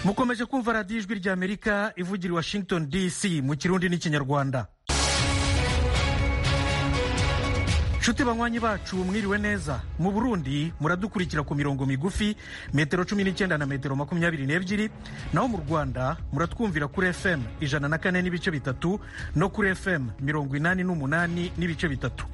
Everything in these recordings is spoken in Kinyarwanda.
mukomeje kumva radiyo ijwi ry'amerika ivugira i washington dc mu kirundi n'ikinyarwanda nshuti banywanyi bacu mwiriwe neza mu burundi muradukurikira ku mirongo migufi metero cumi n'icyenda na metero makumyabiri n'ebyiri naho mu rwanda muratwumvira kuri fm ijana na kane n'ibice bitatu no kuri fm mirongo inani n'umunani n'ibice bitatu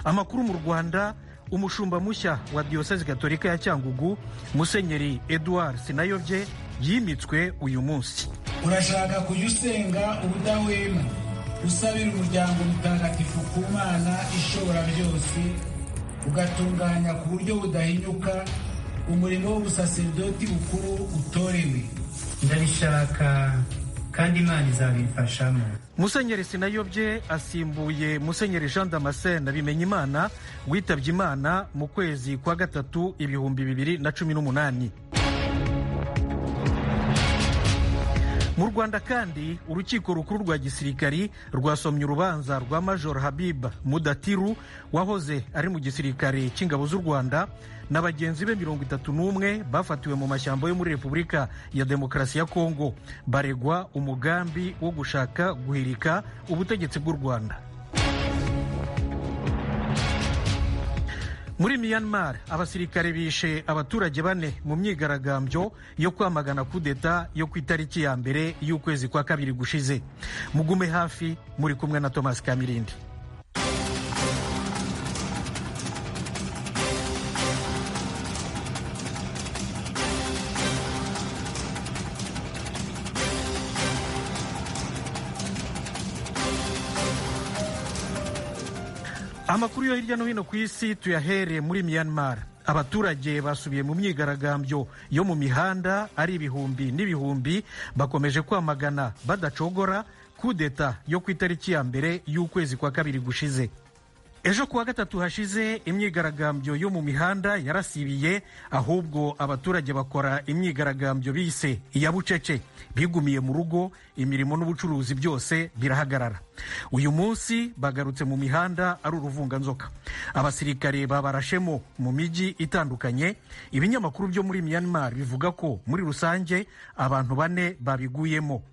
amakuru mu rwanda umushumba mushya wa diyosezi gatolika ya cyangugu musenyeri edouard sinayobye yimitswe uyu munsi urashaka kujya usenga ubudahwema usabira umuryango mutagatifu ku mana ishobora byose ugatunganya ku buryo budahinyuka umurimo w'ubusaserdoti bukuru utorewe ndabishaka kandi imana izabimfashamo musenyeri sinayobye asimbuye musenyeri jean damascene bimenyimana witabye imana mu kwezi kwa gatatu ibihumbi bibiri na cumi n'umunani mu rwanda kandi urukiko rukuru rwa gisirikari rwasomye urubanza rwa major habib mudatiru wahoze ari mu gisirikare cy'ingabo z'u rwanda na bagenzi be mirongo itatu n'umwe bafatiwe mu mashyamba yo muri repubulika ya demokarasi ya kongo baregwa umugambi wo gushaka guhirika ubutegetsi bw'u rwanda muri myanmar abasirikare bishe abaturage bane mu myigaragambyo yo kwamagana kudeta yo ku itariki ya mbere y'ukwezi kwa kabiri gushize mugume hafi muri kumwe na thomas kamirindi amakuru yo hirya no hino ku isi tuyahereye muri myanmar abaturage basubiye mu myigaragambyo yo mu mihanda ari ibihumbi n'ibihumbi bakomeje kwamagana badacogora kudeta yo ku itariki ya mbere y'ukwezi kwa kabiri gushize ejo kuwa gatatu hashize imyigaragambyo yo mu mihanda yarasibiye ahubwo abaturage bakora imyigaragambyo bise iya bucece bigumiye mu rugo imirimo n'ubucuruzi byose birahagarara uyu munsi bagarutse mu mihanda ari uruvunganzoka abasirikare babarashemo mu mijyi itandukanye ibinyamakuru byo muri myanmar bivuga ko muri rusange abantu bane babiguyemo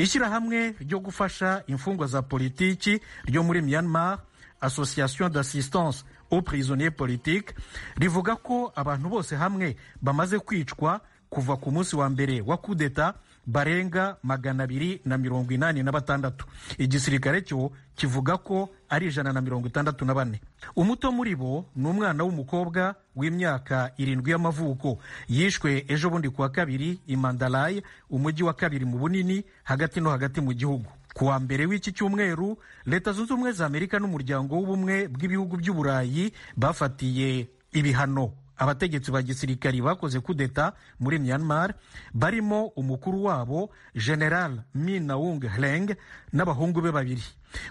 ishyirahamwe ryo gufasha imfungwa za politiki ryo muri myanmar association d'assistance aux prisonniers politiques rivuga ko abantu bose hamwe bamaze kwicwa kuva ku munsi wa mbere wa kudeta barenga magana abiri na mirongo inani na batandatu igisirikare cyo kivuga ko ari ijana na mirongo itandatu na bane umuto muri bo ni umwana w'umukobwa w'imyaka irindwi y'amavuko yishwe ejo bundi kuwa kabiri i mandalayi umujyi wa kabiri mu bunini hagati no hagati mu gihugu ku wa mbere w'iki cyumweru leta zunze ubumwe za amerika n'umuryango w'ubumwe bw'ibihugu by'uburayi bafatiye ibihano abategetsi ba gisirikari bakoze kudeta muri myanmar barimo umukuru wabo general minawung hleng n'abahungu be babiri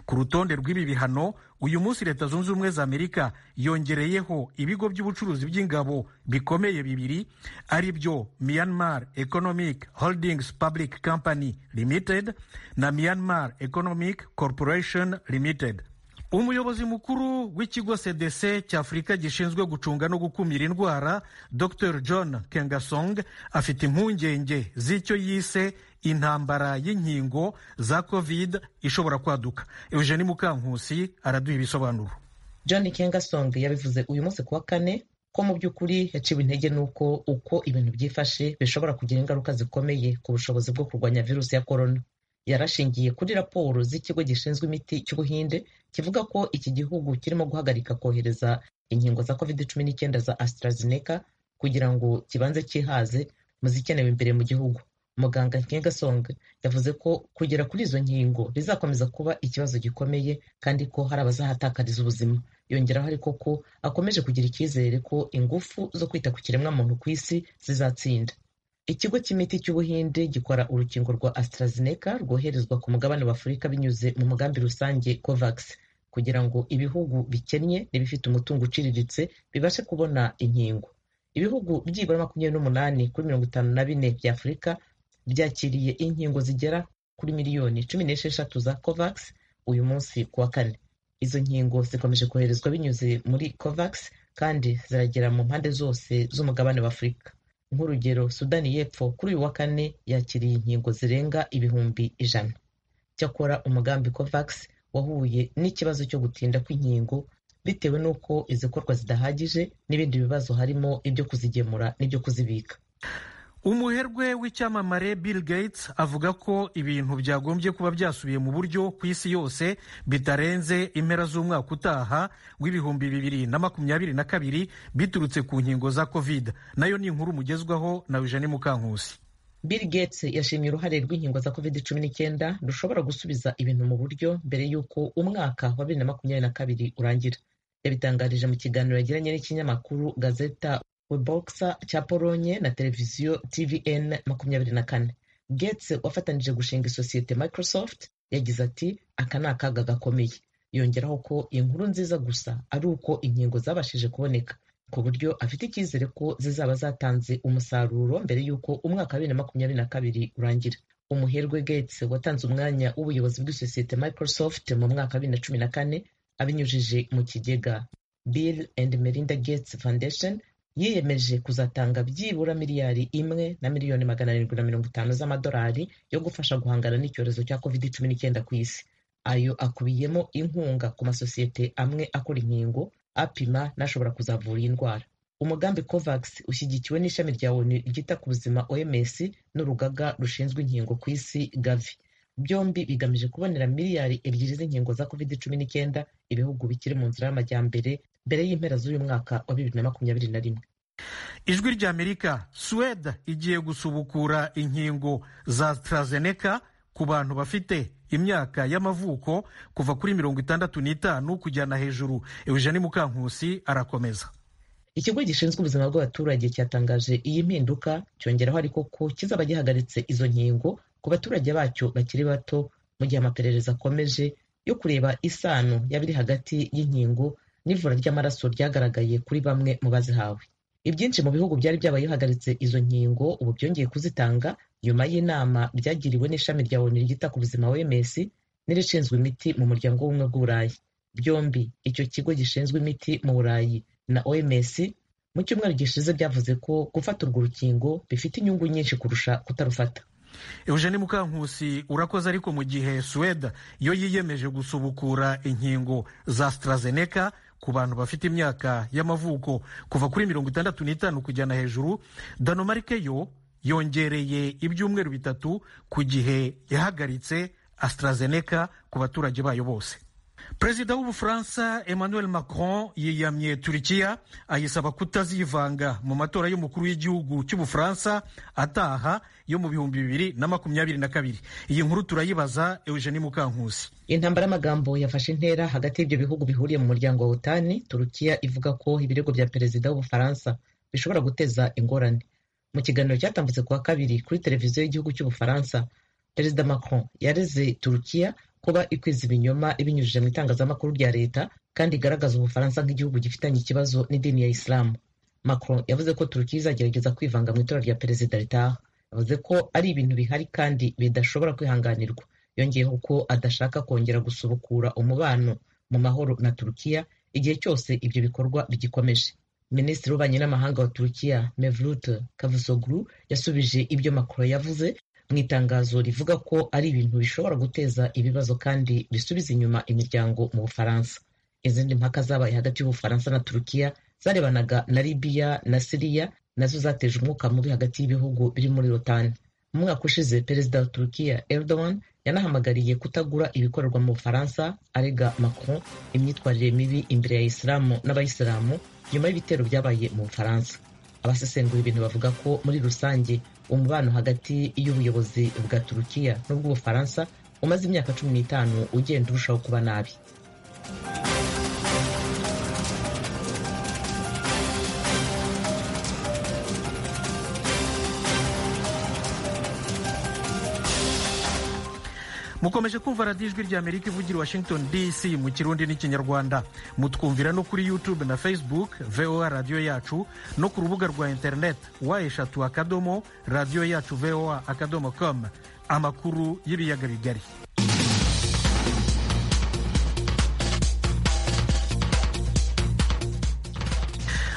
ku rutonde rw'ibi bihano uyu munsi leta zunze ubumwe za amerika yongereyeho ibigo by'ubucuruzi by'ingabo bikomeye bibiri ari byo myanmar economic holdings public company limited na myanmar economic corporation limited umuyobozi mukuru w'ikigo cdc cy'afurika gishinzwe gucunga no gukumira indwara dr john kengasong afite impungenge z'icyo yise intambara y'inkingo za covid ishobora kwaduka eugeni mukankusi araduha ibisobanuro john kengasong yabivuze uyu munsi kuwa kane ko mu by'ukuri yaciwe intege n'uko uko ibintu byifashe bishobora kugira ingaruka zikomeye ku bushobozi bwo kurwanya virusi ya korona yarashingiye kuri raporo z'ikigo gishinzwe imiti cy'ubuhinde kivuga ko iki gihugu kirimo guhagarika kohereza inkingo za covid cumi n'icyenda za AstraZeneca kugira ngo kibanze cyihaze mu zikenewe imbere mu gihugu muganga nkengasong yavuze ko kugera kuri izo nkingo bizakomeza kuba ikibazo gikomeye kandi ko hari abazahatakariza ubuzima yongeraho ariko ko akomeje kugira icyizere ko ingufu zo kwita ku kiremwamuntu ku isi zizatsinda ikigo cy'imiti cy'ubuhinde gikora urukingo rwa AstraZeneca rwoherezwa ku mugabane wa afurika binyuze mu mugambi rusange covax kugira ngo ibihugu bikennye n'ibifite umutungo uciriritse bibashe kubona inkingo ibihugu byibura makumyabiri n'umunani kuri mirongo itanu na bine bya afurika byakiriye inkingo zigera kuri miliyoni cumi n'esheshatu za covax uyu munsi kuwa kane izo nkingo zikomeje koherezwa binyuze muri covax kandi ziragera mu mpande zose z'umugabane wa afurika nk'urugero sudani y'epfo kuri uyu wa kane yakiriye inkingo zirenga ibihumbi ijana cyakora umugambi covax wahuye n'ikibazo cyo gutinda kw'inkingo bitewe n'uko izikorwa zidahagije n'ibindi bibazo harimo ibyo kuzigemura n'ibyo kuzibika umuherwe w'icyamamare bill gates avuga ko ibintu byagombye kuba byasubiye mu buryo ku isi yose bitarenze impera z'umwaka utaha w'ibihumbi bibiri na makumyabiri na kabiri biturutse ku nkingo za covid nayo ni inkuru mugezwaho na eugene mukankusi bill gates yashimye uruhare rw'inkingo za covid cumi n'icyenda rushobora gusubiza ibintu mu buryo mbere y'uko umwaka wa bibiri na makumyabiri na kabiri urangira yabitangarije mu kiganiro yagiranye n'ikinyamakuru gazeta webogisa cya polonye na televiziyo tvn makumyabiri na kane getse wafatanije gushinga isosiyete microsoft yagize ati aka ni akaga gakomeye yongeraho ko iyi nkuru nziza gusa ari uko inkingo zabashije kuboneka ku buryo afite icyizere ko zizaba zatanze umusaruro mbere y'uko umwaka wa bibiri na makumyabiri na kabiri urangira umuherwe getse watanze umwanya w'ubuyobozi bw'isosiyete microsoft mu mwaka wa bibiri na cumi na kane abinyujije mu kigega bill and melinda gates foundation yiyemeje kuzatanga byibura miliyari imwe na miliyoni magana arindwi na mirongo itanu z'amadolari yo gufasha guhangana n'icyorezo cya covid cumi n'icyenda ku isi ayo akubiyemo inkunga ku masosiyete amwe akora inkingo apima n'ashobora kuzavura iyi ndwara umugambi covax ushyigikiwe n'ishami rya onu ryita ku buzima oms n'urugaga rushinzwe inkingo ku isi gavi byombi bigamije kubonera miliyari ebyiri z'inkingo za covid cumi n'icyenda ibihugu bikiri mu nzira y'amajyambere mbere y'impera z'uyu mwaka wa bibiri na makumyabiri na rimwe ijwi ry'amerika suwede igiye gusubukura inkingo za tarazeneka ku bantu bafite imyaka y'amavuko kuva kuri mirongo itandatu n'itanu kujyana hejuru eugeni mukankusi arakomeza ikigo gishinzwe ubuzima bw'abaturage cyatangaje iyi mpinduka cyongeraho ariko ko kizaba gihagaritse izo nkingo ku baturage bacyo bakiri bato mu gihe amaperereza akomeje yo kureba isano yabiri hagati y'inkingo n'ivura ry'amaraso ryagaragaye kuri bamwe mu bazihawe ibyinshi mu bihugu byari byabaye bihagaritse izo nkingo ubu byongeye kuzitanga nyuma y'inama byagiriwe n'ishami rya onu ryita ku buzima oms n'irishinzwe imiti mu muryango w'ubumwe bw'uburayi byombi icyo kigo gishinzwe imiti mu burayi na oms mu cyumweru gishize byavuze ko gufata urwo rukingo bifite inyungu nyinshi kurusha kutarufata eugene mukankusi urakoze ariko mu gihe suwede yo yiyemeje gusubukura inkingo za sitarazeneka ku bantu bafite imyaka y'amavuko kuva kuri mirongo itandatu n'itanu kujyana hejuru danomarike yo yongereye ibyumweru bitatu ku gihe yahagaritse asitarazeneka ku baturage bayo bose perezida w'ubufaransa emmanuel macron yiyamye turikiya ayisaba kutazivanga mu matora y'umukuru w'igihugu cy'ubufaransa ataha yo mu bihumbi bibiri na makumyabiri na kabiri iyi nkuru turayibaza eugeni mukankusi intambara y'amagambo yafashe intera hagati y'ibyo bihugu bihuriye mu muryango wa otani turukiya ivuga ko ibirego bya perezida w'ubufaransa bishobora guteza ingorane mu kiganiro cyatambutse kuwa kabiri kuri televiziyo y'igihugu cy'ubufaransa perezida macron yareze turukiya kuba ikwiza ibinyoma ibinyujije mu itangazamakuru rya leta kandi igaragaza ubufaransa nk'igihugu gifitanye ikibazo n'idini ya isilamu macron yavuze ko turukiya izagerageza kwivanga mu itora rya perezida ritaha yavuze ko ari ibintu bihari kandi bidashobora kwihanganirwa yongeyeho ko adashaka kongera gusubukura umubano mu mahoro na turukiya igihe cyose ibyo bikorwa bigikomeje minisitiri w'ububanyi n'amahanga wa turukiya mevlut kavusoglu yasubije ibyo macron yavuze mu itangazo rivuga ko ari ibintu bishobora guteza ibibazo kandi bisubiza inyuma imiryango mu bufaransa izindi mpaka zabaye hagati y'ubufaransa na turukiya zarebanaga na libiya na siriya nazo zateje umwuka mubi hagati y'ibihugu biri muri rotani mu mwaka ushize perezida wa turukiya erdogan yanahamagariye kutagura ibikorerwa mu bufaransa arega macron imyitwarire mibi imbere ya isilamu n'abayisilamu nyuma y'ibitero byabaye mu bufaransa abasesengura ibintu bavuga ko muri rusange umubano hagati y'ubuyobozi bwa turukiya n'ubw'ubufaransa umaze imyaka cumi n'itanu ugenda urushaho kuba nabi mukomeje kumva radiyo ijwi ry'amerika ivugira i washington dc mu kirundi n'ikinyarwanda mutwumvira no kuri youtube na facebook voa radiyo yacu no ku rubuga rwa interineti wa eshatu akadomo radiyo yacu voa akadomo com amakuru y'ibiyaga bigari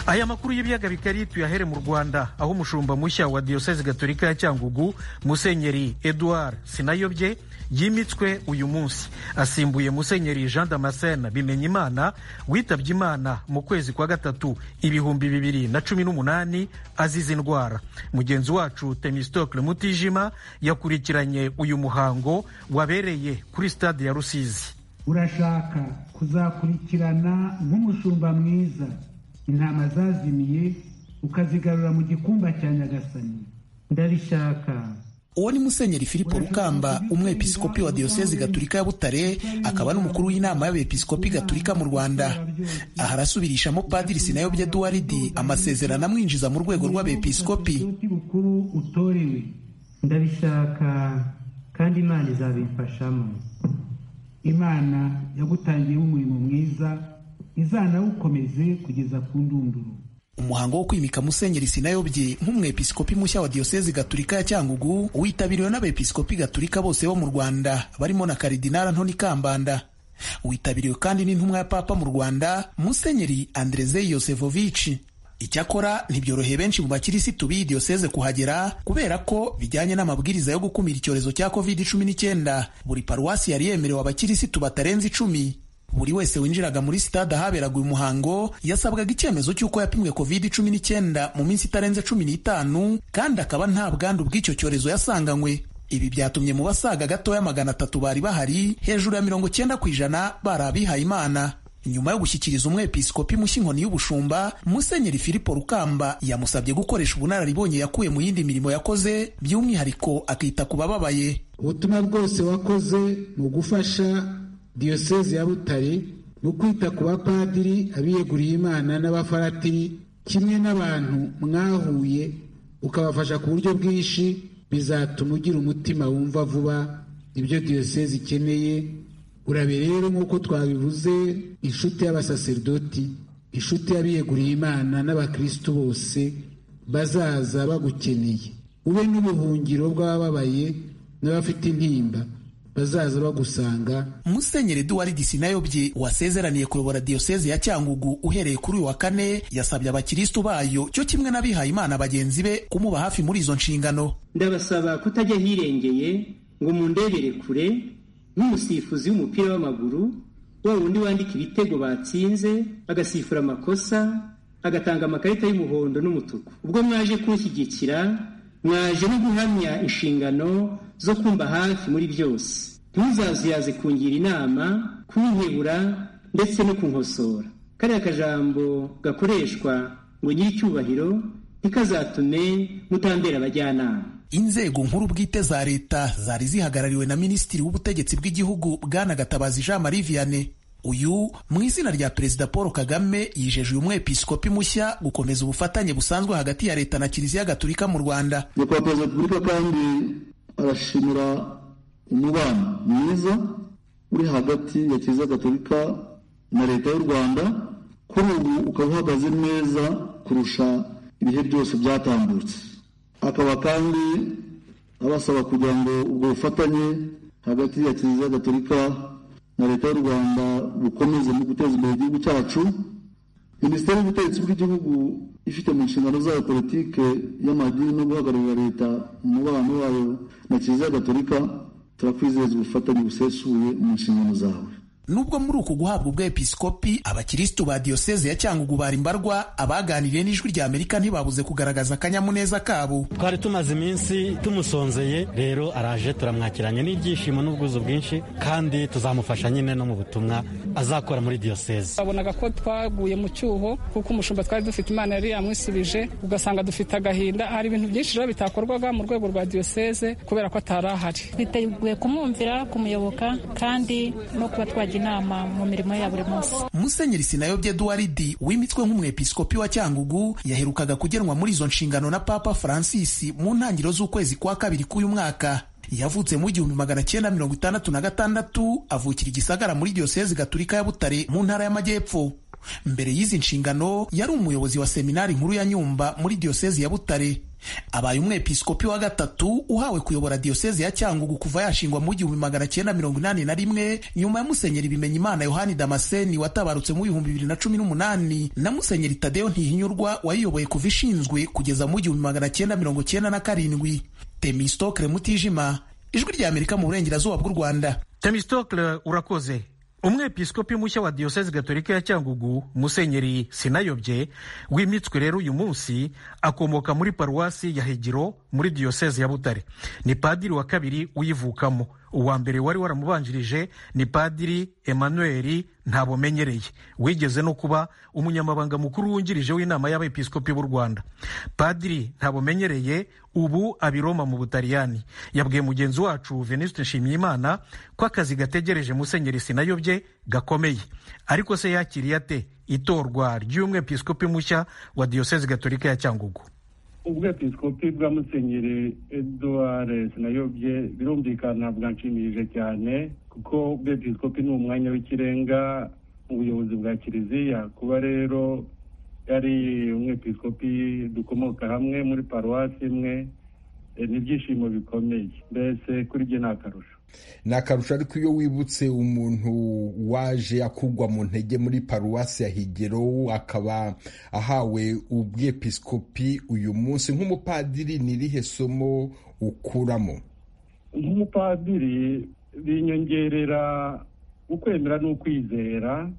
aya makuru y'ibiyaga bigari tuyahere mu rwanda aho umushumba mushya wa diyoseze gatolika ya cyangugu musenyeri edouard sinayobye yimitswe uyu munsi asimbuye musenyeri jean damascene bimenyimana witabye imana mu kwezi kwa gatatu ibihumbi bibiri na cumi n'umunani azize indwara mugenzi wacu temistokle mutijima yakurikiranye uyu muhango wabereye kuri stade ya rusizi urashaka kuzakurikirana nk'umushumba mwiza intama zazimiye ukazigarura mu gikumba cya nyagasani ndabishaka uwo ni musenyeri filipo rukamba umwepiskopi wa diyosezi gaturika ya butare akaba n'umukuru w'inama y'abepiskopi gaturika mu rwanda aha arasubirishamo padiri sinayobye duwaridi amasezerano amwinjiza mu rwego rw'abepiskopi bukuru utorewe ndabishaka kandi imana izabimfashamo imana yagutangiyeho umurimo mwiza izanawukomeze kugeza ku ndunduro umuhango wo kwimika musenyeri sinayobye nk'umwepiskopi mushya wa diyosezi gaturika ya cyangugu witabiriwe n'abepiskopi gaturika bose bo mu rwanda barimo na karidinari antoni kambanda witabiriwe kandi n'intumwa ya papa mu rwanda musenyeri andrezeyi yosefovici icyakora ntibyoroheye benshi mu bakirisitu b'iyi diyoseze kuhagera kubera ko bijyanye n'amabwiriza yo gukumira icyorezo cya covid cumi n'icyenda buri paruwasi yari yemerewe abakirisitu batarenze icumi buri wese winjiraga muri sitade ahaberaga uyu muhango yasabwaga icyemezo cy'uko yapimwe covid cumi n'icyenda mu minsi itarenze cumi n'itanu kandi akaba nta bwandu bw'icyo cyorezo yasanganywe ibi byatumye mu basaga gatoya magana atatu bari bahari hejuru ya mirongo icyenda ku ijana bari abihaye imana nyuma yo gushyikiriza umwepiskopi mushya inkoni y'ubushumba musenyeri filipo rukamba yamusabye gukoresha ubunararibonye yakuye mu yindi mirimo yakoze by'umwihariko akita ku bababaye ubutumwa bwose wakoze mu gufasha diyoseze ya butare mu kwita ku bapadiri abiyeguriye imana n'abafaratiri kimwe n'abantu mwahuye ukabafasha ku buryo bwinshi bizatuma ugira umutima wumva vuba ibyo diyoseze ikeneye urabe rero nk'uko twabivuze inshuti y'abasaserdoti inshuti y'abiyeguriye imana n'abakirisitu bose bazaza bagukeneye ube n'ubuhungiro bw'abababaye n'abafite intimba bazaza bagusanga musenyeri duwari disinayobye wasezeraniye kuyobora diyoseze ya cyangugu uhereye kuri uyu wa kane yasabye abakirisitu bayo cyo kimwe n'abihaye imana bagenzi be kumuba hafi muri izo nshingano ndabasaba kutajya hirengeye ngo mundebere kure nk'umusifuzi w'umupira w'amaguru wa wundi wandika ibitego batsinze agasifura amakosa agatanga amakarita y'umuhondo n'umutuku ubwo mwaje kunshyigikira mwaje no guhamya inshingano zo kumva hafi muri byose ntuzazuyaze kungira inama kunkebura ndetse no kunkosora kariya kajambo gakoreshwa ngo nyir'icyubahiro ntikazatume mutambera abajyanama inzego nkuru bwite za leta zari zihagarariwe na minisitiri w'ubutegetsi bw'igihugu bwana gatabazi jean marie vianney uyu mu izina rya perezida paul kagame yijeje uyu mwepiskopi mushya gukomeza ubufatanye busanzwe hagati ya leta na kiliziya gaturika mu rwanda nyakubahwa perezida wa repubulika kandi arashimira umubano mwiza uri hagati ya kiliziya gaturika na leta y'u rwanda kuri ubu ukaba uhagaze neza kurusha ibihe byose byatambutse akaba kandi abasaba kugira ngo ubwo bufatanye hagati ya kiliziya gaturika na leta y'u rwanda bukomeze mu guteza imbere igihugu cyacu minisiteri y'ubutegetsi bw'igihugu ifite mu nshingano zayo politike y'amadini no guhagararira leta umubano wayo na kiliziya gatolika turakwizeza ubufatanye busesuye mu nshingano zawe nubwo muri uku guhabwa ubwepiskopi abakirisitu ba diyoseze ya cyangugu bari mbarwa abaganiriye n'ijwi rya amerika ntibabuze kugaragaza akanyamuneza kabo twari tumaze iminsi tumusonzeye rero araje turamwakiranye n'ibyishimo n'ubwuzu bwinshi kandi tuzamufasha nyine no mu butumwa azakora muri diyoseze babonaga ko twaguye mu cyuho kuko umushumba twari dufite imana yari yamwisubije ugasanga dufite agahinda hari ibintu byinshi rero bitakorwaga mu rwego rwa diyoseze kubera ko atari ahari twiteguye kumwumvira kumuyoboka kandi no kuba twagira inama mu mirimo ya buri munsi musenyeri sinayobye eduwaridi wimitswe nk'umwepiskopi wa cyangugu yaherukaga kugenwa muri izo nshingano na papa francis mu ntangiriro z'ukwezi kwa kabiri k'uyu mwaka yavutse mu igihumbi magana cyenda mirongo itandatu na gatandatu avukira igisagara muri diyosezi gaturika ya butare mu ntara y'amajyepfo mbere y'izi nshingano yari umuyobozi wa seminari nkuru ya nyumba muri diyosezi ya butare abaye umwepiskopi wa gatatu uhawe kuyobora diyosezi ya cyangugu kuva yashingwa mu gihumbi magana cyenda mirongo inani na rimwe nyuma ya musenyeri bimenya imana yohani damaseni watabarutse mu bihumbi bibiri na cumi n'umunani na musenyeri tadeyo ntihinyurwa wayiyoboye kuva ishinzwe kugeza mu gihumbi magana cyenda mirongo cyenda na karindwi temistokle mutijima ijwi rya amerika mu burengerazuba bw'u rwanda temistokle urakoze umwepiskopi mushya wa diyosezi gatolika ya cyangugu musenyeri sinayobye wimitswe rero uyu munsi akomoka muri paruwasi ya hegiro muri diyosezi ya butare ni padiri wa kabiri uyivukamo uwa mbere wari waramubanjirije ni padiri emmanuel ntabumenyereye wigeze no kuba umunyamabanga mukuru wungirije w'inama y'abepiskopi b'u rwanda padiri ntabumenyereye ubu abiroma mu butaliyani yabwiye mugenzi wacu venuste nshimyimana ko akazi gategereje musenyeri sinayobye gakomeye ariko se yakiriye ate itorwa ry'umwepiskopi mushya wa diyosezi gatolika ya cyangugu ubwepiskopi bwa musenyeri eduard sinayobye birumvikana bwanshimishije cyane kuko ubwepiskopi ni umwanya w'ikirenga mu buyobozi bwa kiliziya kuba rero yari umwepiskopi dukomoka hamwe muri paruwasi imwe ni ibyishimo bikomeye mbese kuri byo ni akarusho ni akarusho ariko iyo wibutse umuntu waje akugwa mu ntege muri paruwasi ya higero akaba ahawe ubwepiskopi uyu munsi nk'umupadiri ni irihe somo ukuramo nk'umupadiri binyongerera ukwemera n'ukwizera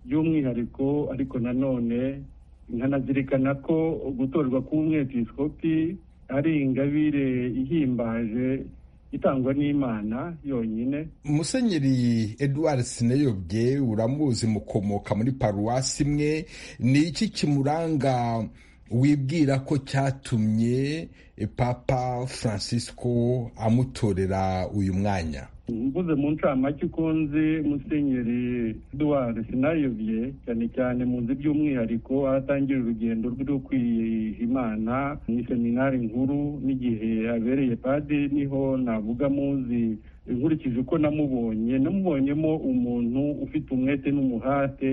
by'umwihariko ariko nanone nkanazirikana ko gutorwa k'umwepiskopi ari ingabire ihimbaje itangwa n'imana yonyine musenyeri edouard sinayobye uramuzi mukomoka muri paruwasi imwe ni iki kimuranga wibwira ko cyatumye papa francisco amutorera uyu mwanya mvuze mu ncamake ukunze musenyeri edouard sinayobye cyane cyane muzi by'umwihariko ahatangira urugendo rwe rwo kwiha imana mu seminari nkuru n'igihe abereye padiri niho navuga muzi nkurikije uko namubonye namubonyemo umuntu ufite umwete n'umuhate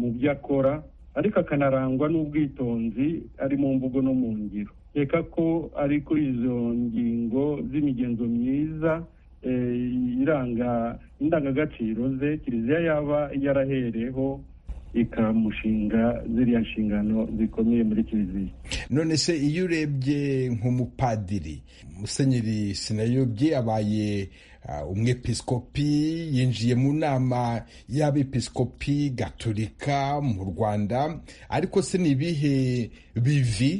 mu byo akora ariko akanarangwa n'ubwitonzi ari mu mvugo no mu ngiro reka ko ari kuri izo ngingo z'imigenzo myiza iranga indangagaciro ze kiliziya yaba yarahereho ikamushinga ziriya nshingano zikomeye muri kiliziya none se iyo urebye nk'umupadiri musenyeri sinayobye abaye umwepiskopi yinjiye mu nama y'abepiskopi gatolika mu rwanda ariko se ni ibihe bivi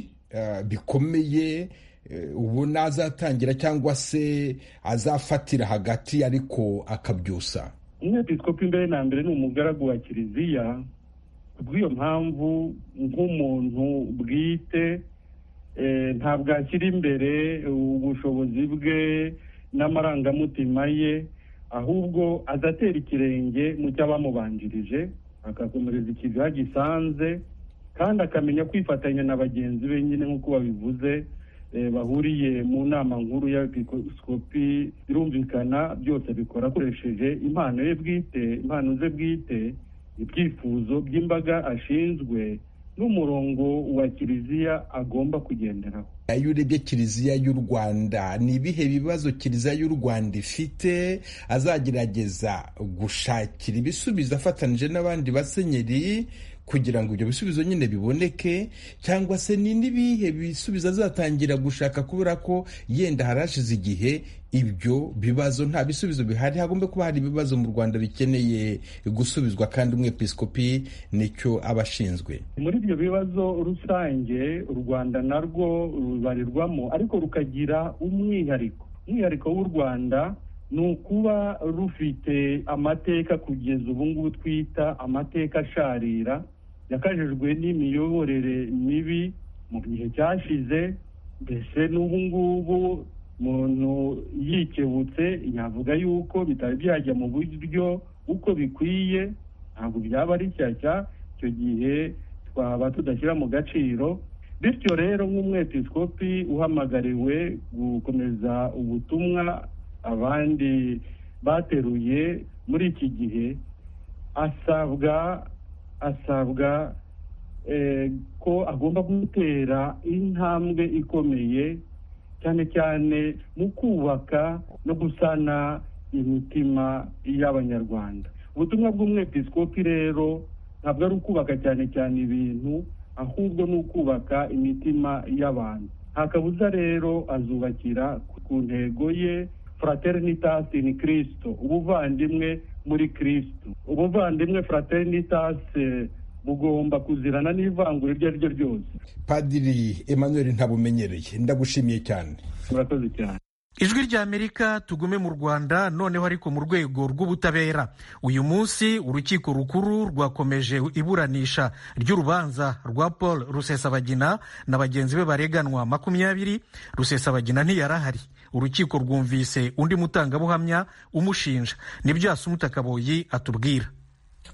bikomeye ubu nazatangira cyangwa se azafatira hagati ariko akabyusa umwepiskopi mbere na mbere ni umugaragu wa kiliziya bw'iyo mpamvu nk'umuntu bwite ntabwo ashyira imbere ubushobozi bwe n'amarangamutima ye ahubwo azatera ikirenge mu cy'abamubanjirije akakomereza ikiziha gisanze kandi akamenya kwifatanya na bagenzi be nyine nk'uko babivuze bahuriye mu nama nkuru y'abepiskopi birumvikana byose bikora akoresheje impano ye bwite impano ze bwite ibyifuzo by'imbaga ashinzwe n'umurongo wa kiliziya agomba kugenderaho iyo urebye kiliziya y'u rwanda ni ibihe bibazo kiliziya y'u rwanda ifite azagerageza gushakira ibisubizo afatanije n'abandi basenyeri kugira ngo ibyo bisubizo nyine biboneke cyangwa se ni n'ibihe bisubizo azatangira gushaka kubera ko yenda harashize igihe ibyo bibazo nta bisubizo bihari hagomba kuba hari ibibazo mu rwanda bikeneye gusubizwa kandi umwepiskopi nicyo aba ashinzwe muri ibyo bibazo rusange u rwanda narwo rubarirwamo ariko rukagira umwihariko umwihariko w'u rwanda ni ukuba rufite amateka kugeza ubu ngubu twita amateka asharira yakajijwe n'imiyoborere mibi mu gihe cyashize mbese n'ubu ngubu umuntu yikebutse yavuga yuko bitari byajya mu buryo uko bikwiye ntabwo byaba ari shyashya icyo gihe twaba tudashyira mu gaciro bityo rero nk'umwepiskopi uhamagariwe gukomeza ubutumwa abandi bateruye muri iki gihe asabwa asabwa ko agomba gutera intambwe ikomeye cyane cyane mu kubaka no gusana imitima y'abanyarwanda ubutumwa bw'umwepisikopi rero ntabwo ari ukubaka cyane cyane ibintu ahubwo ni ukubaka imitima y'abantu ntakabuza rero azubakira ku ntego ye fraternitas in kirisito ubuvandimwe muri kirisito ubuvandimwe fraternitas bugomba kuzirana n'ivangura iryo ari ryo ryose padiri emmanuel ntabumenyereye ndagushimiye cyane murakoze cyane ijwi ry'amerika tugume mu rwanda noneho ariko mu rwego rw'ubutabera uyu munsi urukiko rukuru rwakomeje iburanisha ry'urubanza rwa paul rusesabagina na bagenzi be bareganwa makumyabiri rusesabagina ntiyarahari urukiko rwumvise undi mutangabuhamya umushinja nibyo yasumuta kaboyi atubwira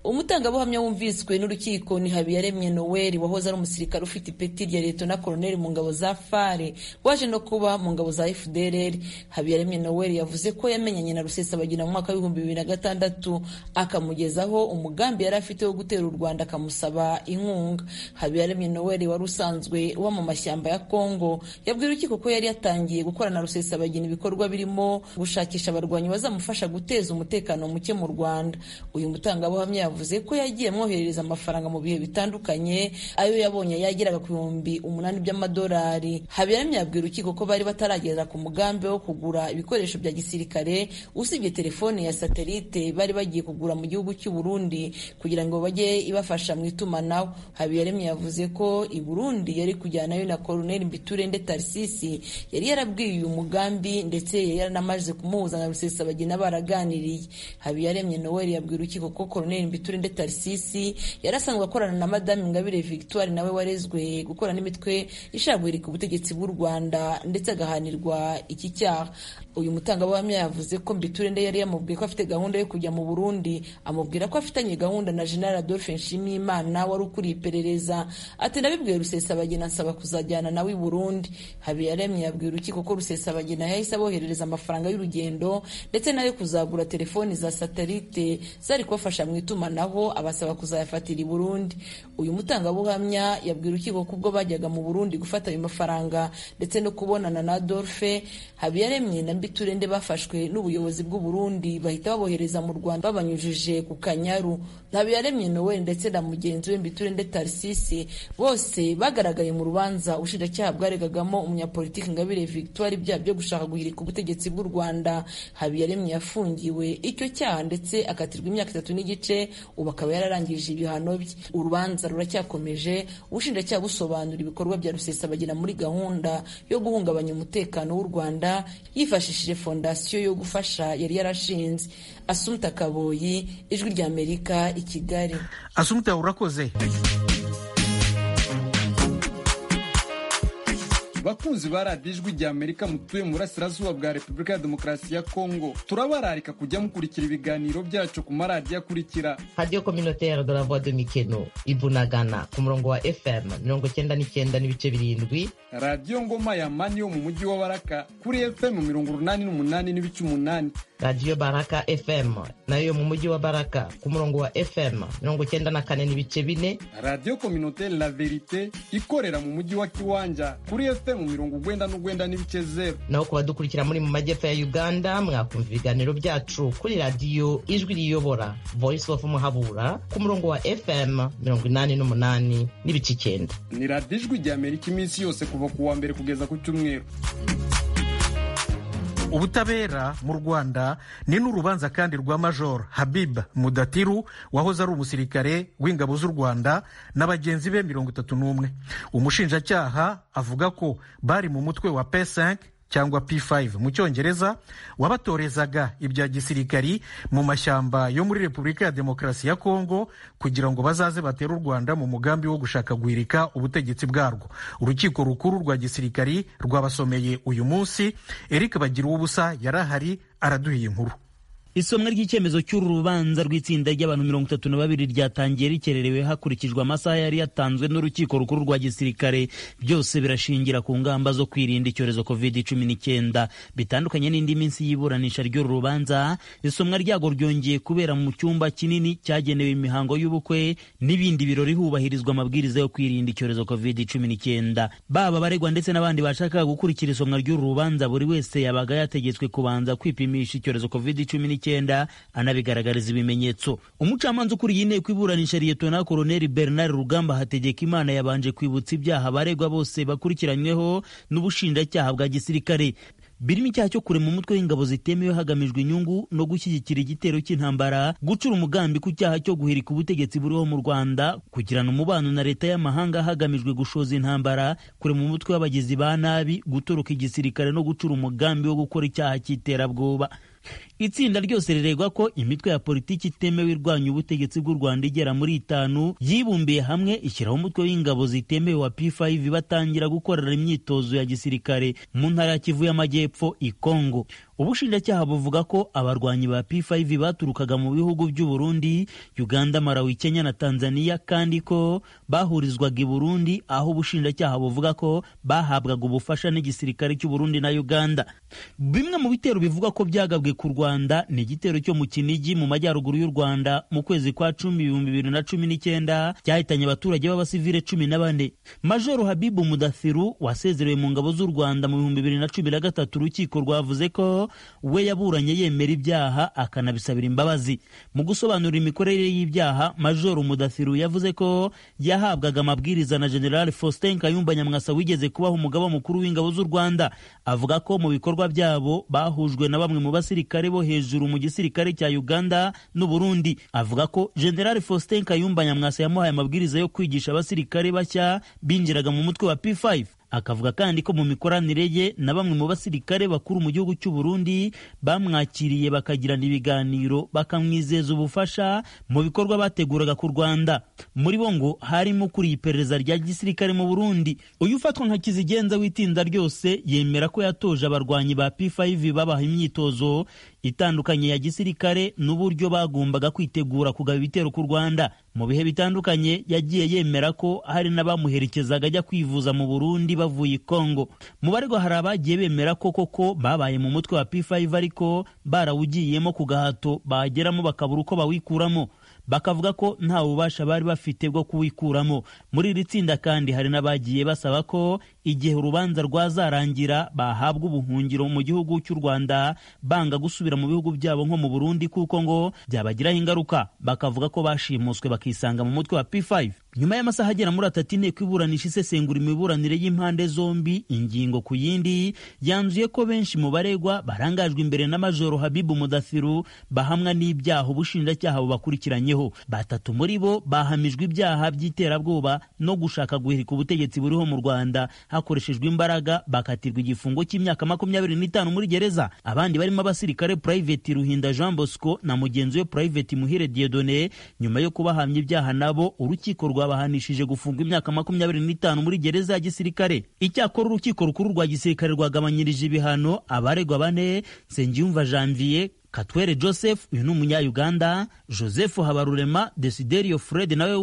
umutangabuhamya wumviswe n'urukiko ni habiyaremye noweli wahoze ari umusirikare ufite ipeti rya leta na koroneli mu ngabo za fare waje no kuba mu ngabo za fdrr habiyaremye noweli yavuze ko yamenyanye na rusesabagina mu mwaka w'ibihumbi bibiri na gatandatu akamugezaho umugambi yari afite wo gutera u rwanda akamusaba inkunga habiyaremye noweli wari usanzwe uba mu mashyamba ya kongo yabwiye urukiko ko yari yatangiye gukorana na rusesabagina ibikorwa birimo gushakisha abarwanyi bazamufasha guteza umutekano muke mu rwanda uyu mutangabuhamya yavuze ko yagiye amwoherereza amafaranga mu bihe bitandukanye ayo yabonye yageraga ku bihumbi umunani by'amadolari habiyaremye yabwira urukiko ko bari bataragera ku mugambi wo kugura ibikoresho bya gisirikare usibye telefone ya satelite bari bagiye kugura mu gihugu cy'u Burundi kugira ngo bajye ibafasha mu itumanaho habiyaremye yavuze ko i Burundi yari kujyanayo na Colonel Mbiturende Tarsisi yari yarabwiye uyu mugambi ndetse yari yaranamaze kumuhuza na Rusesabagina baraganiriye habiyaremye Noel yabwira urukiko ko Colonel Biturinde Tarsisi yari asanzwe akorana na Madame Ingabire Victoire nawe warezwe gukora n'imitwe ishaka guhirika ubutegetsi bw'u Rwanda ndetse agahanirwa iki cyaha uyu mutangabuhamya yavuze ko Mbiturinde yari yamubwiye ko afite gahunda yo kujya mu Burundi amubwira ko afitanye gahunda na General Adolphe Nshimiyimana wari ukuriye iperereza ati nabibwiye Rusesabagina nsaba kuzajyana nawe i Burundi Habiyaremye yabwiye urukiko ko Rusesabagina yahise aboherereza amafaranga y'urugendo ndetse nayo kuzagura telefoni za satelite zari kubafasha mu itumanaho itumanaho abasaba kuzayafatira i Burundi uyu mutangabuhamya yabwira urukiko ko ubwo bajyaga mu Burundi gufata ayo mafaranga ndetse no kubonana na Adolphe Habiyaremye na Mbiturende bafashwe n'ubuyobozi bw'u Burundi bahita babohereza mu Rwanda babanyujije ku Kanyaru Habiyaremye Noel ndetse na mugenzi we Mbiturende Tarsisi bose bagaragaye mu rubanza ubushinjacyaha bwaregagamo umunyapolitiki Ingabire Victoire ibyaha byo gushaka guhirika ubutegetsi bw'u Rwanda Habiyaremye yafungiwe icyo cyaha ndetse akatirwa imyaka itatu n'igice ubu akaba yararangije ibihano bye urubanza ruracyakomeje ubushinjacyaha busobanura ibikorwa bya rusesabagina muri gahunda yo guhungabanya umutekano w'u rwanda yifashishije fondasiyo yo gufasha yari yarashinze asumta kaboyi ijwi ry'amerika i kigali asumta urakoze bakunzi ba radiyo ijwi rya amerika mutuye mu burasirazuba bwa repubulika ya demokarasi ya kongo turabararika kujya mukurikira ibiganiro byacu ku maradiyo akurikira radiyo kominoteri de la voix de mikeno ibunagana ku murongo wa fm mirongo cyenda n'icyenda n'ibice birindwi radiyo ngoma ya mani yo mu mujyi wa baraka kuri fm mirongo urunani n'umunani n'ibice umunani radiyo baraka fm nayo yo mu mujyi wa baraka ku murongo wa fm mirongo cyenda na kane n'ibice bine radiyo kominoteri la verite ikorera mu mujyi wa kiwanja kuri fm mu mirongo ugwenda n'ugwenda n'ibice zeru naho ku badukurikira muri mu majyepfo ya uganda mwakumva ibiganiro byacu kuri radiyo ijwi riyobora voice of muhabura ku murongo wa fm mirongo inani n'umunani n'ibice icyenda ni radiyo ijwi rya amerika iminsi yose kuva ku wa mbere kugeza ku cyumweru ubutabera mu rwanda ni n'urubanza kandi rwa major habib mudatiru wahoze ari umusirikare w'ingabo z'u rwanda na bagenzi be mirongo itatu n'umwe umushinjacyaha avuga ko bari mu mutwe wa p5 cyangwa p5 mu cyongereza wabatorezaga ibya gisirikari mu mashyamba yo muri repubulika ya demokarasi ya kongo kugira ngo bazaze batere u rwanda mu mugambi wo gushaka guhirika ubutegetsi bwarwo urukiko rukuru rwa gisirikari rwabasomeye uyu munsi eric bagira ubusa yari ahari araduhiye inkuru isomwa ry'icyemezo cy'uru rubanza rw'itsinda ry'abantu mirongo itatu na babiri ryatangiye rikererewe hakurikijwe amasaha yari yatanzwe n'urukiko rukuru rwa gisirikare byose birashingira ku ngamba zo kwirinda icyorezo covid cumi n'icyenda bitandukanye n'indi minsi y'iburanisha ry'uru rubanza isomwa ryago ryongeye kubera mu cyumba kinini cyagenewe imihango y'ubukwe n'ibindi birori hubahirizwa amabwiriza yo kwirinda icyorezo covid cumi n'icyenda baba abaregwa ndetse n'abandi bashakaga gukurikira isomwa ry'uru rubanza buri wese yabaga yategetswe kubanza kwipimisha icyorezo covid cumi n'icyenda icyenda anabigaragariza ibimenyetso umucamanza ukuriye inteko iburanisha liyetona koroneli bernard rugamba hategeka imana yabanje kwibutsa ibyaha abaregwa bose bakurikiranyweho n'ubushinjacyaha bwa gisirikare birimo icyaha cyo kurema umutwe w'ingabo zitemewe hagamijwe inyungu no gushyigikira igitero cy'intambara gucura umugambi ku cyaha cyo guhirika ubutegetsi buriho mu rwanda kugirana umubano na leta y'amahanga hagamijwe gushoza intambara kurema umutwe w'abagizi ba nabi gutoroka igisirikare no gucura umugambi wo gukora icyaha cy'iterabwoba itsinda ryose riregwa ko imitwe ya politiki itemewe irwanya ubutegetsi bw'u rwanda igera muri itanu yibumbiye hamwe ishyiraho umutwe w'ingabo zitemewe wa p5 batangira gukorera imyitozo ya gisirikare mu ntara ya kivu y'amajyepfo ikongo ubushinjacyaha buvuga ko abarwanyi ba p5 baturukaga mu bihugu by'u burundi uganda malawi kenya na tanzania kandi ko bahurizwaga i burundi aho ubushinjacyaha buvuga ko bahabwaga ubufasha n'igisirikare cy'u burundi na uganda bimwe mu bitero bivugwa ko byagabwe ku Rwanda ni igitero cyo mu Kinigi mu majyaruguru y'u Rwanda mu kwezi kwa cumi ibihumbi bibiri na cumi n'icyenda cyahitanye abaturage b'abasivile cumi na bane Majoro Habibu Mudathiru wasezerewe mu ngabo z'u Rwanda mu bihumbi bibiri na cumi na gatatu urukiko rwavuze ko we yaburanye yemera ibyaha akanabisabira imbabazi mu gusobanura imikorere y'ibyaha Majoro Mudathiru yavuze ko yahabwaga amabwiriza na General Faustin Kayumba Nyamwasa wigeze kubaho umugaba mukuru w'ingabo z'u Rwanda avuga ko mu bikorwa byabo bahujwe na bamwe mu basirikare abasirikare bo hejuru mu gisirikare cya Uganda n'u Burundi avuga ko General Faustin Kayumba Nyamwasa yamuhaye amabwiriza yo kwigisha abasirikare bashya binjiraga mu mutwe wa P5 akavuga kandi ko mu mikoranire ye na bamwe mu basirikare bakuru mu gihugu cy'u Burundi bamwakiriye bakagirana ibiganiro bakamwizeza ubufasha mu bikorwa bateguraga ku Rwanda muri bo ngo harimo kuri iperereza rya gisirikare mu Burundi uyu ufatwa nka kizigenza w'itinda ryose yemera ko yatoje abarwanyi ba P5 babaha imyitozo itandukanye ya gisirikare n'uburyo bagombaga kwitegura kugaba ibitero ku Rwanda mu bihe bitandukanye yagiye yemera ko hari n'abamuherekezaga ajya kwivuza mu Burundi bavuye i Kongo mu baregwa hari abagiye bemera ko koko babaye mu mutwe wa P5 ariko barawugiyemo ku gahato bageramo bakabura uko bawikuramo bakavuga ko nta bubasha bari bafite bwo kuwikuramo muri iri tsinda kandi hari n'abagiye basaba ko igihe urubanza rwazarangira bahabwa ubuhungiro mu gihugu cy'u Rwanda banga gusubira mu bihugu byabo nko mu Burundi kuko ngo byabagiraho ingaruka bakavuga ko bashimuswe bakisanga mu mutwe wa P5 nyuma y'amasaha agera muri atatu inteko iburanisha isesengura imiburanire y'impande zombi ingingo ku yindi yanzuye ko benshi mu baregwa barangajwe imbere na Majoro Habibu Mudathiru bahamwa n'ibyaha ubushinjacyaha bubakurikiranyeho batatu muri bo bahamijwe ibyaha by'iterabwoba no gushaka guhirika ubutegetsi buriho mu Rwanda hakoreshejwe imbaraga bakatirwa igifungo cy'imyaka makumyabiri n'itanu muri gereza abandi barimo abasirikare Private Ruhinda Jean Bosco na mugenzi we Private Muhire Dieudonné nyuma yo kubahamya ibyaha nabo urukiko rwabahanishije gufungwa imyaka makumyabiri n'itanu muri gereza ya gisirikare icyakora urukiko rukuru rwa gisirikare rwagabanyirije ibihano abaregwa bane Nsengiyumva Janvier Katwere Joseph uyu ni umunya-Uganda Joseph Habarurema Desiderio Fred nawe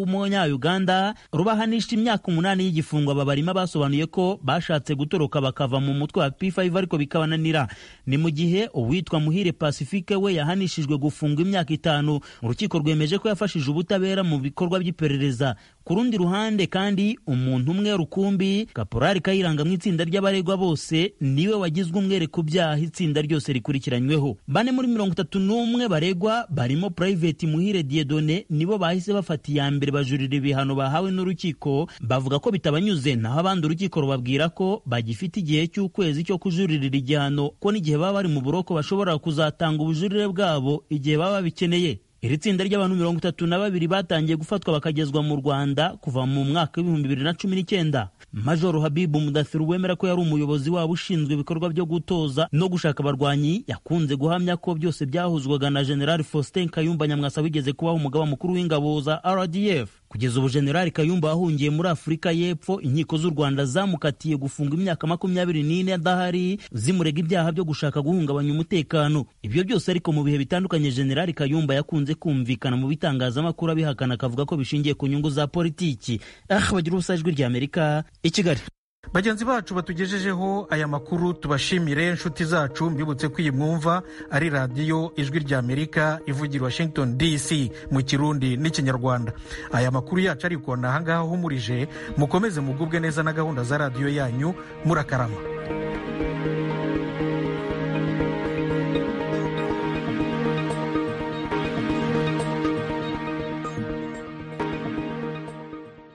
w'umunya-Uganda rubahanisha imyaka umunani y'igifungo aba barimo basobanuye ko bashatse gutoroka bakava mu mutwe wa P5 ariko bikabananira ni mu gihe uwitwa Muhire Pacifique we yahanishijwe gufungwa imyaka itanu urukiko rwemeje ko yafashije ubutabera mu bikorwa by'iperereza ku rundi ruhande kandi umuntu umwe rukumbi Kaporari Kayiranga mu itsinda ry'abaregwa bose niwe wagizwe umwere ku byaha itsinda ryose rikurikiranyweho bane muri mirongo itatu n'umwe baregwa barimo Private Muhire Diedone nibo bahise bafata iya mbere bajurira ibihano bahawe n'urukiko bavuga ko bitabanyuze naho abandi urukiko rubabwira ko bagifite igihe cy'ukwezi cyo kujuririra igihano ko n'igihe baba bari mu buroko bashobora kuzatanga ubujurire bwabo igihe baba babikeneye iri tsinda ry'abantu mirongo itatu na babiri batangiye gufatwa bakagezwa mu rwanda kuva mu mwaka w'ibihumbi bibiri na cumi n'icyenda majoro habibu mudathiru wemera ko yari umuyobozi wabo ushinzwe ibikorwa byo gutoza no gushaka abarwanyi yakunze guhamya ko byose byahuzwaga na general faustin kayumba nyamwasa wigeze kubaho umugaba mukuru w'ingabo za rdf kugeza ubu generali kayumba wahungiye muri afurika y'epfo inkiko z'u rwanda zamukatiye gufunga imyaka makumyabiri n'ine adahari zimurega ibyaha byo gushaka guhungabanya umutekano ibyo byose ariko mu bihe bitandukanye generali kayumba yakunze kumvikana mu bitangazamakuru abihakana akavuga ko bishingiye ku nyungu za politiki ah bagira ubusa ijwi ry'amerika i kigali bagenzi bacu batugejejeho aya makuru tubashimire inshuti zacu mbibutse ko iyi mwumva ari radiyo ijwi ry'amerika ivugira washington dc mu kirundi n'ikinyarwanda aya makuru yacu ariko ni ahangaha ahumurije mukomeze mugubwe neza na gahunda za radiyo yanyu murakarama